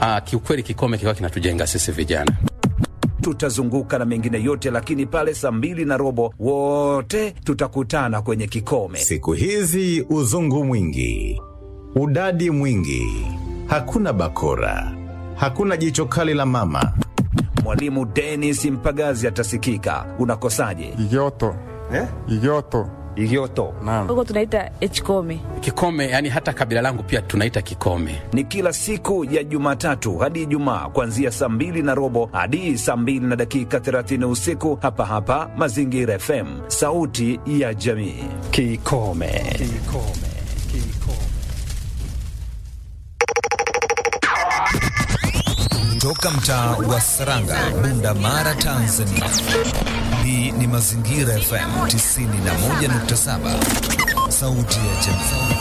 Ah, kiukweli kikome kikawa kinatujenga sisi vijana. tutazunguka na mengine yote, lakini pale saa mbili na robo wote tutakutana kwenye kikome. Siku hizi uzungu mwingi, udadi mwingi, hakuna bakora, hakuna jicho kali la mama. Mwalimu Dennis Mpagazi atasikika. Unakosaje? Igoto. Eh? Igoto. Igoto Naam. huko tunaita hkome Kikome yani hata kabila langu pia tunaita kikome. ni kila siku ya Jumatatu hadi Ijumaa kuanzia saa mbili na robo hadi saa mbili na dakika 30 usiku hapa hapa Mazingira FM, sauti ya jamii. Kikome. Toka mtaa wa Saranga, Bunda Mara, Tanzania. Hii ni Mazingira FM 91.7, sauti ya jamii.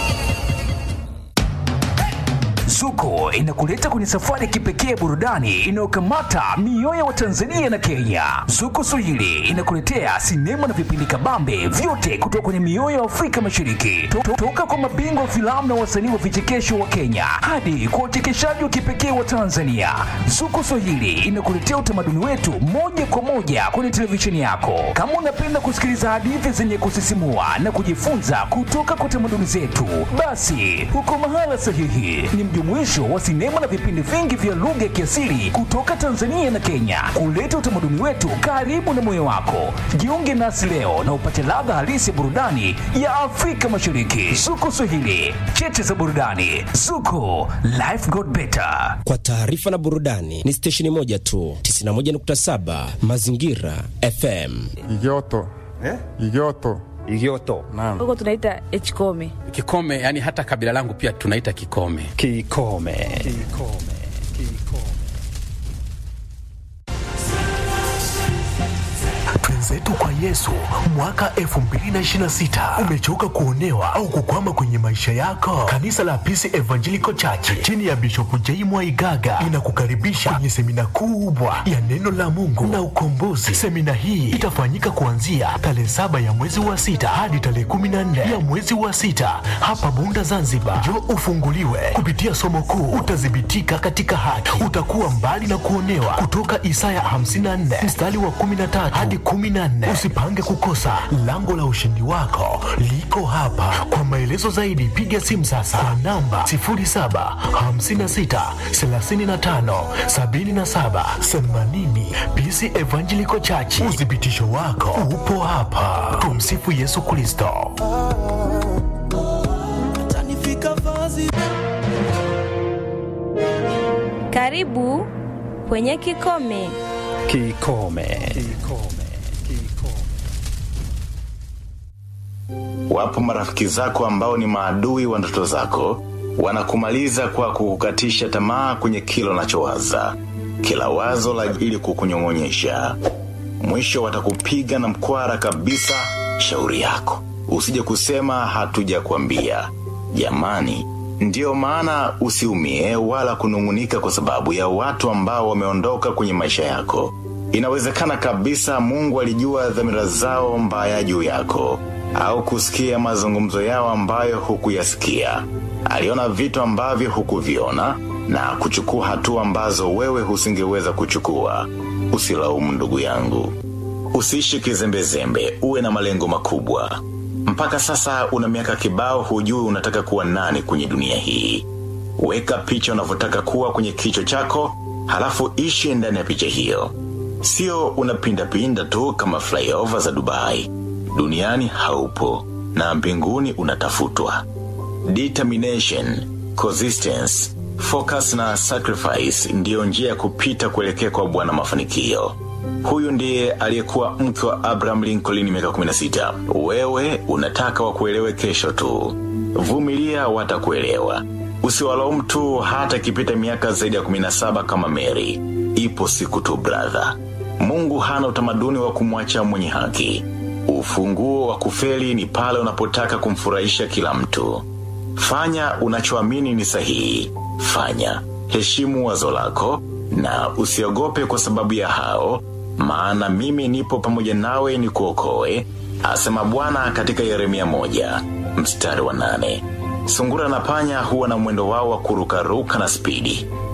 Zuko inakuleta kwenye safari ya kipekee burudani inayokamata mioyo wa Tanzania na Kenya. Zuko Swahili inakuletea sinema na vipindi kabambe vyote kutoka kwenye mioyo ya Afrika Mashariki, To- to- toka kwa mabingwa wa filamu na wasanii wa vichekesho wa Kenya hadi kwa uchekeshaji wa kipekee wa Tanzania. Zuko Swahili inakuletea utamaduni wetu moja kwa moja kwenye televisheni yako. Kama unapenda kusikiliza hadithi zenye kusisimua na kujifunza kutoka kwa tamaduni zetu, basi uko mahala sahihi. Ni mjumuisho wa sinema na vipindi vingi vya lugha ya kiasili kutoka Tanzania na Kenya, kuleta utamaduni wetu karibu na moyo wako. Jiunge nasi leo na upate ladha halisi ya burudani ya Afrika Mashariki. Zuko Swahili, cheche za burudani. Zuko, life got better. Kwa taarifa na burudani ni stesheni moja tu, 91.7 Mazingira FM. Igoto. Igoto. Igoto Naam. huko tunaita hkome Kikome yani hata kabila langu pia tunaita kikome. Kikome. Twenzetu kwa Yesu mwaka 2026. Umechoka kuonewa au kukwama kwenye maisha yako? Kanisa la Peace Evangelical Church chini ya Bishop J. Mwaigaga linakukaribisha kwenye semina kubwa ya neno la Mungu na ukombozi. Semina hii itafanyika kuanzia tarehe saba ya mwezi wa sita hadi tarehe 14 ya mwezi wa sita hapa Bunda, Zanzibar. Njoo ufunguliwe kupitia somo kuu, utadhibitika katika haki, utakuwa mbali na kuonewa, kutoka Isaya 54 mstari wa 13 hadi 14. Usipange kukosa, lango la ushindi wako liko hapa. Kwa maelezo zaidi, piga simu sasa kwa namba 0756 35 77 80. PC Evangelical Church, uthibitisho wako upo hapa. Tumsifu Yesu Kristo. Karibu kwenye kikome. Kikome. Wapo marafiki zako ambao ni maadui wa ndoto zako, wanakumaliza kwa kukukatisha tamaa kwenye kila unachowaza, kila wazo la ili kukunyong'onyesha. Mwisho watakupiga na mkwara kabisa. Shauri yako usije kusema hatujakwambia. Jamani, ndiyo maana usiumie wala kunung'unika kwa sababu ya watu ambao wameondoka kwenye maisha yako. Inawezekana kabisa Mungu alijua dhamira zao mbaya juu yako au kusikia mazungumzo yao ambayo hukuyasikia. Aliona vitu ambavyo hukuviona na kuchukua hatua ambazo wewe husingeweza kuchukua. Usilaumu ndugu yangu. Usiishi kizembezembe, uwe na malengo makubwa. Mpaka sasa una miaka kibao, hujui unataka kuwa nani kwenye dunia hii. Weka picha unavyotaka kuwa kwenye kichwa chako, halafu ishi ndani ya picha hiyo. Sio unapindapinda tu kama flyover za Dubai. Duniani haupo na mbinguni unatafutwa. Determination, consistency, focus na sacrifice ndiyo njia ya kupita kuelekea kwa Bwana mafanikio. Huyu ndiye aliyekuwa mke wa Abraham Lincoln miaka 16. Wewe unataka wakuelewe kesho tu. Vumilia watakuelewa. Usiwalaumu tu hata ikipita miaka zaidi ya 17 kama Mary. Ipo siku tu brother. Mungu hana utamaduni wa kumwacha mwenye haki. Ufunguo wa kufeli ni pale unapotaka kumfurahisha kila mtu. Fanya unachoamini ni sahihi. Fanya. Heshimu wazo lako na usiogope kwa sababu ya hao, maana mimi nipo pamoja nawe ni kuokoe, asema Bwana katika Yeremia moja mstari wa nane. Sungura na panya huwa na mwendo wao wa kurukaruka na spidi.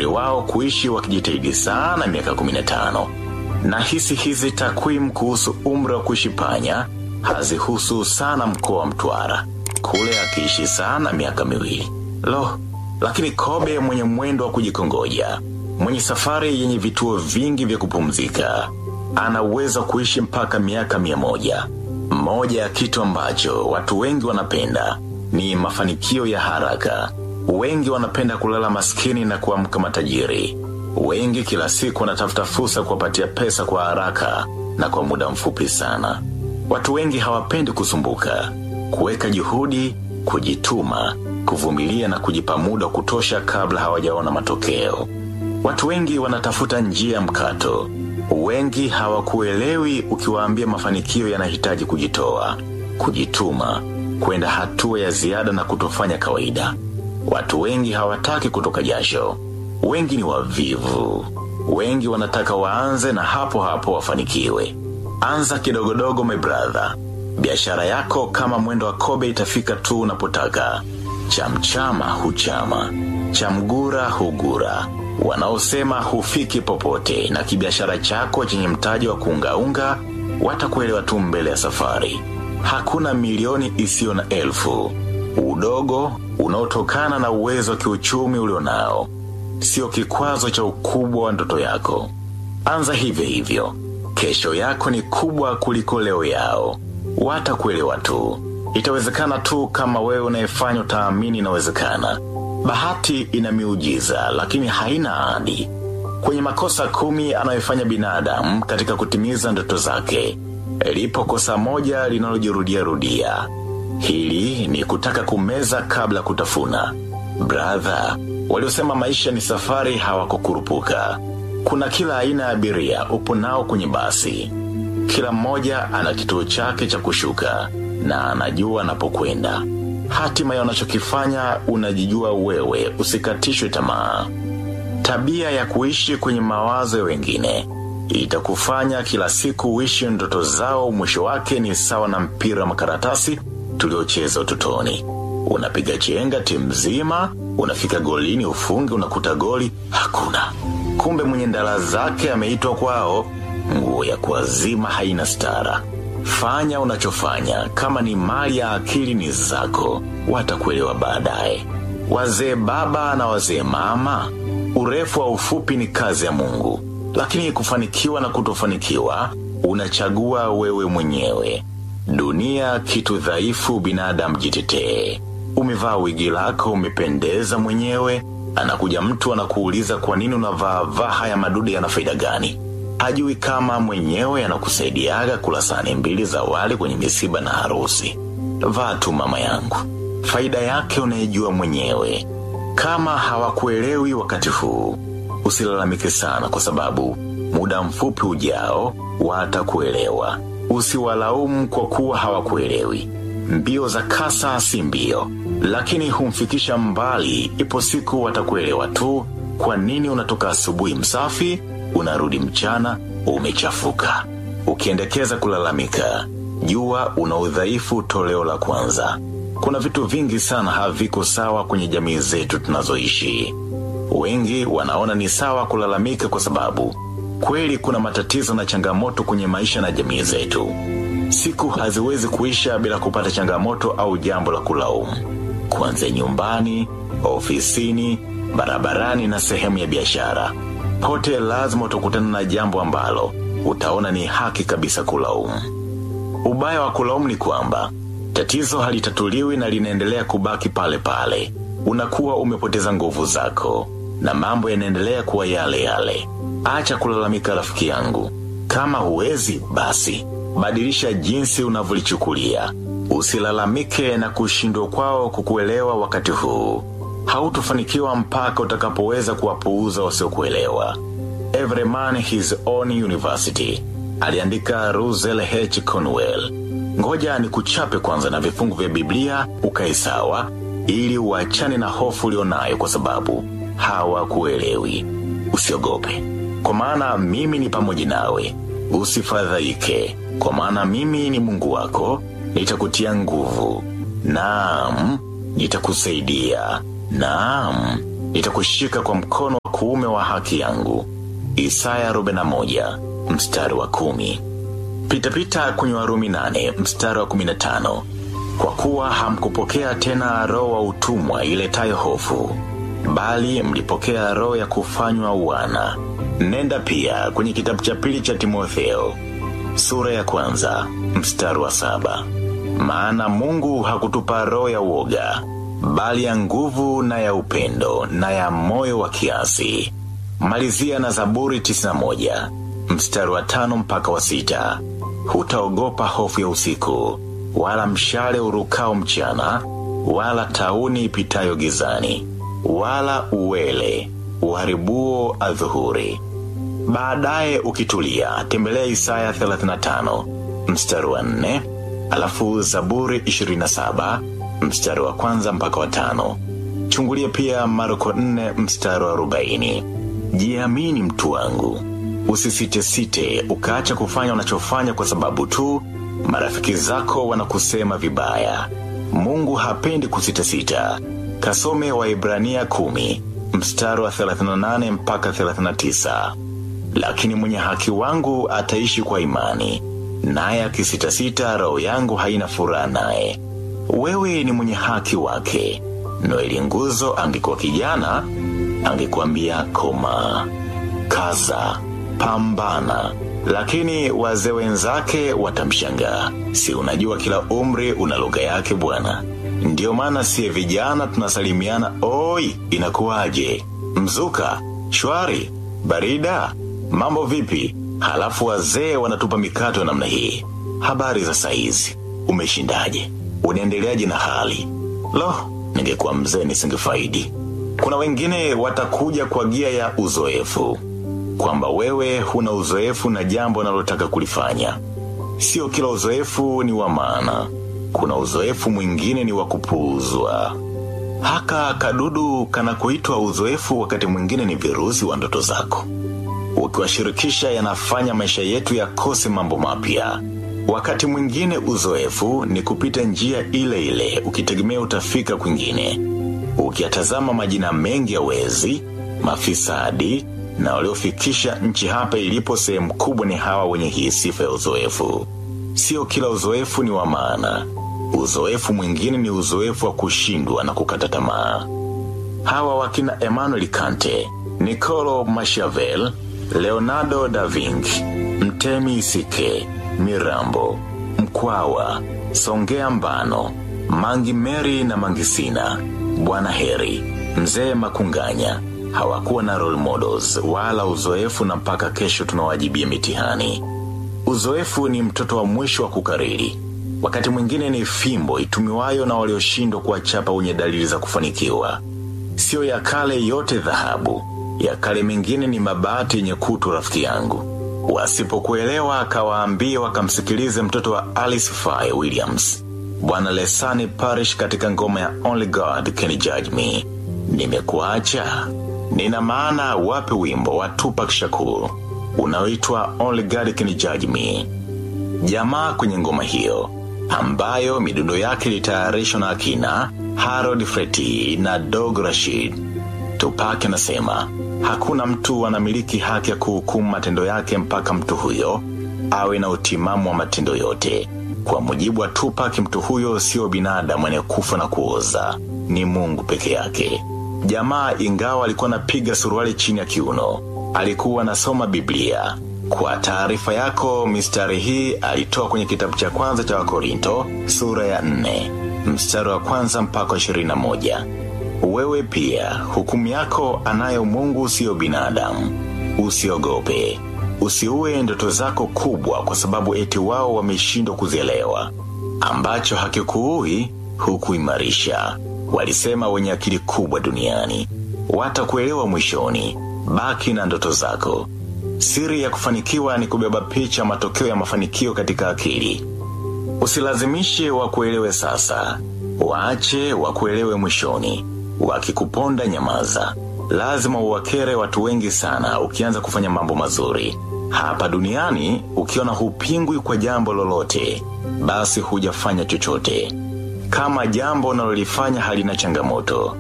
umri wao kuishi wakijitahidi sana miaka 15 na hisi hizi takwimu kuhusu umri wa kuishi panya hazihusu sana mkoa wa Mtwara, kule akiishi sana miaka miwili. Lo, lakini kobe mwenye mwendo wa kujikongoja, mwenye safari yenye vituo vingi vya kupumzika, ana uwezo wa kuishi mpaka miaka mia moja. Moja ya kitu ambacho watu wengi wanapenda ni mafanikio ya haraka. Wengi wanapenda kulala maskini na kuamka matajiri. Wengi kila siku wanatafuta fursa kuwapatia pesa kwa haraka na kwa muda mfupi sana. Watu wengi hawapendi kusumbuka, kuweka juhudi, kujituma, kuvumilia na kujipa muda wa kutosha kabla hawajaona matokeo. Watu wengi wanatafuta njia ya mkato. Wengi hawakuelewi ukiwaambia mafanikio yanahitaji kujitoa, kujituma, kwenda hatua ya ziada na kutofanya kawaida. Watu wengi hawataki kutoka jasho. Wengi ni wavivu. Wengi wanataka waanze na hapo hapo wafanikiwe. Anza kidogodogo my brother. Biashara yako kama mwendo wa kobe itafika tu unapotaka. Chamchama huchama, chamgura hugura. Wanaosema hufiki popote na kibiashara chako chenye mtaji wa kuungaunga watakuelewa tu mbele ya safari. Hakuna milioni isiyo na elfu. Udogo unaotokana na uwezo wa kiuchumi ulionao sio kikwazo cha ukubwa wa ndoto yako. Anza hivyo hivyo. Kesho yako ni kubwa kuliko leo yao. Watakuelewa tu. Itawezekana tu kama wewe unayefanya utaamini inawezekana. Bahati ina miujiza lakini haina ahadi. Kwenye makosa kumi anayofanya binadamu katika kutimiza ndoto zake, lipo kosa moja linalojirudia rudia. Hili ni kutaka kumeza kabla kutafuna. Brother, waliosema maisha ni safari hawakukurupuka. Kuna kila aina ya abiria upo nao kwenye basi. Kila mmoja ana kituo chake cha kushuka na anajua anapokwenda. Hatima ya unachokifanya unajijua wewe, usikatishwe tamaa. Tabia ya kuishi kwenye mawazo ya wengine itakufanya kila siku uishi ndoto zao. Mwisho wake ni sawa na mpira wa makaratasi tuliocheza utotoni. Unapiga chenga timu nzima, unafika golini ufunge, unakuta goli hakuna. Kumbe mwenye ndala zake ameitwa kwao. Nguo ya kuazima haina stara. Fanya unachofanya, kama ni mali ya akili ni zako, watakuelewa baadaye. Wazee baba na wazee mama, urefu wa ufupi ni kazi ya Mungu, lakini kufanikiwa na kutofanikiwa unachagua wewe mwenyewe. Dunia kitu dhaifu, binadamu jitetee. Umevaa wigi lako, umependeza mwenyewe, anakuja mtu anakuuliza kwa nini unavaa vaa haya madude yana faida gani? Hajui kama mwenyewe anakusaidiaga kula sahani mbili za wali kwenye misiba na harusi. Vaa tu mama yangu, faida yake unaijua mwenyewe. Kama hawakuelewi wakati huu, usilalamike sana, kwa sababu muda mfupi ujao watakuelewa. Usiwalaumu kwa kuwa hawakuelewi. Mbio za kasa si mbio, lakini humfikisha mbali. Ipo siku watakuelewa tu. Kwa nini unatoka asubuhi msafi, unarudi mchana umechafuka? Ukiendekeza kulalamika, jua una udhaifu toleo la kwanza. Kuna vitu vingi sana haviko sawa kwenye jamii zetu tunazoishi. Wengi wanaona ni sawa kulalamika kwa sababu kweli kuna matatizo na changamoto kwenye maisha na jamii zetu. Siku haziwezi kuisha bila kupata changamoto au jambo la kulaumu, kuanzia nyumbani, ofisini, barabarani na sehemu ya biashara. Pote lazima utakutana na jambo ambalo utaona ni haki kabisa kulaumu. Ubaya wa kulaumu ni kwamba tatizo halitatuliwi na linaendelea kubaki pale pale. Unakuwa umepoteza nguvu zako na mambo yanaendelea kuwa yale yale. Acha kulalamika rafiki yangu. Kama huwezi basi badilisha jinsi unavyolichukulia. Usilalamike na kushindwa kwao kukuelewa wakati huu. Hautofanikiwa mpaka utakapoweza kuwapuuza wasiokuelewa. Every man his own university, aliandika Russell H. Conwell. Ngoja ni kuchape kwanza na vifungu vya Biblia ukae sawa, ili uachane na hofu ulionayo, kwa sababu hawakuelewi. Usiogope, kwa maana mimi ni pamoja nawe. Usifadhaike, kwa maana mimi ni Mungu wako, nitakutia nguvu. Naam, nitakusaidia. Naam, nitakushika kwa mkono wa kuume wa haki yangu. Isaya 41 mstari wa kumi. Pitapita kwenye Warumi 8 mstari wa 15. Kwa kuwa hamkupokea tena roho wa utumwa iletayo hofu, bali mlipokea roho ya kufanywa wana. Nenda pia kwenye kitabu cha pili cha Timotheo sura ya kwanza mstari wa saba. Maana Mungu hakutupa roho ya uoga, bali ya nguvu na ya upendo na ya moyo wa kiasi. Malizia na Zaburi 91 mstari wa tano mpaka wa sita. Hutaogopa hofu ya usiku, wala mshale urukao mchana, wala tauni ipitayo gizani, wala uwele uharibuo adhuhuri. Baadaye ukitulia, tembelea Isaya 35 mstari wa 4, alafu Zaburi 27 mstari wa kwanza mpaka wa tano. Chungulia pia Marko 4 mstari wa 40. Jiamini mtu wangu, usisite-site ukaacha kufanya unachofanya kwa sababu tu marafiki zako wanakusema vibaya. Mungu hapendi kusitasita. Kasome Waibrania 10 mstari wa 38 mpaka 39. Lakini mwenye haki wangu ataishi kwa imani, naye akisitasita, roho yangu haina furaha naye. Wewe ni mwenye haki wake. Noeli Nguzo angekuwa kijana, angekuambia koma, kaza, pambana. Lakini wazee wenzake watamshangaa. Si unajua kila umri una lugha yake bwana. Ndiyo maana siye vijana tunasalimiana, oi, inakuwaje? Mzuka, shwari, barida, mambo vipi? Halafu wazee wanatupa mikato ya namna hii. Habari za saizi, umeshindaje? Unaendeleaje na hali? Lo, ningekuwa mzee nisingefaidi. Kuna wengine watakuja kwa gia ya uzoefu, kwamba wewe huna uzoefu na jambo unalotaka kulifanya. Sio kila uzoefu ni wa maana. Kuna uzoefu mwingine ni wa kupuuzwa. Haka kadudu kanakoitwa uzoefu wakati mwingine ni virusi wa ndoto zako. Ukiwashirikisha yanafanya maisha yetu yakose mambo mapya. Wakati mwingine uzoefu ni kupita njia ile ile ukitegemea utafika kwingine. Ukiyatazama majina mengi ya wezi, mafisadi na waliofikisha nchi hapa ilipo sehemu kubwa ni hawa wenye hii sifa ya uzoefu. Sio kila uzoefu ni wa maana. Uzoefu mwingine ni uzoefu wa kushindwa na kukata tamaa. Hawa wakina Emmanuel Kante, Nicolo Machiavelli, Leonardo da Vinci, Mtemi Isike, Mirambo, Mkwawa, Songea Mbano, Mangi Meri na Mangisina, Bwana Heri, Mzee Makunganya hawakuwa na role models wala uzoefu, na mpaka kesho tunawajibia mitihani. Uzoefu ni mtoto wa mwisho wa kukariri. Wakati mwingine ni fimbo itumiwayo na walioshindwa kuwachapa wenye dalili za kufanikiwa. Sio ya kale yote dhahabu, ya kale mengine ni mabati yenye kutu. Rafiki yangu, wasipokuelewa akawaambia wakamsikilize mtoto wa Alice Faye Williams, Bwana Lesani Parish katika ngoma ya Only God Can Judge Me. Nimekuacha nina maana wape wimbo wa Tupac Shakur unaoitwa Only God Can Judge Me. Jamaa kwenye ngoma hiyo ambayo midundo yake ilitayarishwa na akina Harold Freti na Dog Rashid. Tupac anasema hakuna mtu anamiliki haki ya kuhukumu matendo yake mpaka mtu huyo awe na utimamu wa matendo yote. Kwa mujibu wa Tupac, mtu huyo sio binadamu anayekufa na kuoza, ni Mungu peke yake. Jamaa ingawa alikuwa anapiga suruali chini ya kiuno, alikuwa anasoma Biblia. Kwa taarifa yako, mistari hii alitoa kwenye kitabu cha kwanza cha Wakorinto sura ya nne mstari wa kwanza mpaka ishirini na moja. Wewe pia hukumu yako anayo Mungu, siyo binadamu. Usiogope, usiue ndoto zako kubwa kwa sababu eti wao wameshindwa kuzielewa. Ambacho hakikuui hukuimarisha, walisema wenye akili kubwa duniani. Watakuelewa mwishoni. Baki na ndoto zako. Siri ya kufanikiwa ni kubeba picha matokeo ya mafanikio katika akili. Usilazimishe wakuelewe sasa, waache wakuelewe mwishoni. Wakikuponda nyamaza. Lazima uwakere watu wengi sana ukianza kufanya mambo mazuri hapa duniani. Ukiona hupingwi kwa jambo lolote, basi hujafanya chochote. Kama jambo unalolifanya halina changamoto,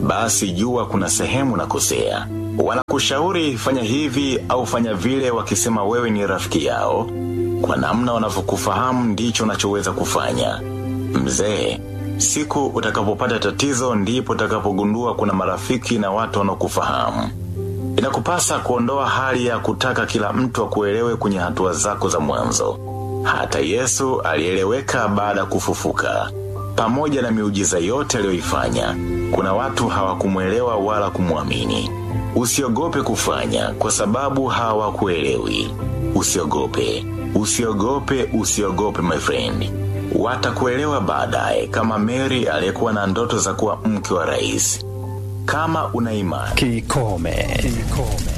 basi jua kuna sehemu na kosea. Wanakushauri fanya hivi au fanya vile, wakisema wewe ni rafiki yao. Kwa namna wanavyokufahamu ndicho unachoweza kufanya. Mzee, siku utakapopata tatizo ndipo utakapogundua kuna marafiki na watu wanaokufahamu. Inakupasa kuondoa hali ya kutaka kila mtu akuelewe kwenye hatua zako za mwanzo. Hata Yesu alieleweka baada ya kufufuka. Pamoja na miujiza yote aliyoifanya, kuna watu hawakumwelewa wala kumwamini. Usiogope kufanya kwa sababu hawakuelewi. Usiogope, usiogope, usiogope my friend. Watakuelewa baadaye, kama Mary aliyekuwa na ndoto za kuwa mke wa rais. Kama una imani Kikome. Kikome.